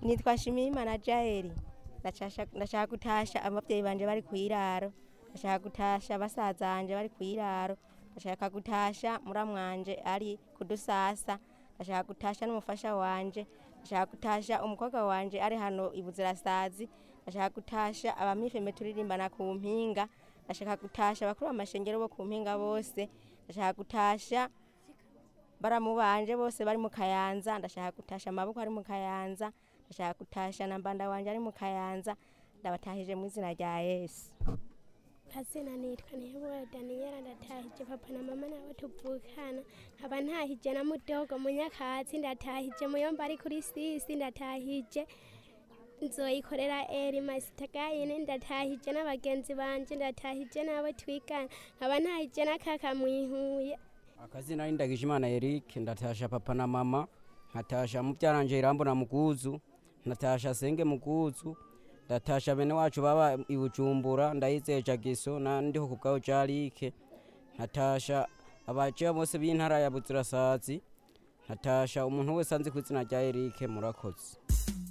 nitwa Shimiyimana Jaeli Ndashasha- ndashaka gutasha abavyeyi banje bari kwiraro ndashaka gutasha basaza banje bari kwiraro ndashaka gutasha muramwanje ari kudusasa ndashaka gutasha n'umufasha wanje ndashaka gutasha umukobwa wanje ari hano ibuzirasazi ndashaka gutasha abamifeme turirimbana ku mpinga ndashaka gutasha abakuru b'amashengero bo ku mpinga bose ndashaka gutasha baramu banje bose bari mu kayanza ndashaka gutasha amaboko ari mu kayanza ndashaka gutasha na mbanda wanje ari mu kayanza ndabatahije mu izina rya yesu kazina nitwa ntihebura daniyela ndatahije papa na mama nabo tuvukana nkaba ntahije na mudogo munyakatsi ndatahije muyomba ari kuri sisi ndatahije nzoyikorera eri masitagayine ndatahije n'abagenzi banje ndatahije n'abo twigana nkaba ntahije na kaka mwihuye akazina ni ndagijimana eric ndatasha papa na mama nkatasha mubyaranje irambo na muguzu nkatasha senge muguzu ndatasha bene wacu baba i bujumbura ndayizeye jagiso na ndiho ku bwawe jarike nkatasha abaciya bose b'intara ya buzirasazi nkatasha umuntu wese anzi ku izina rya eric murakoze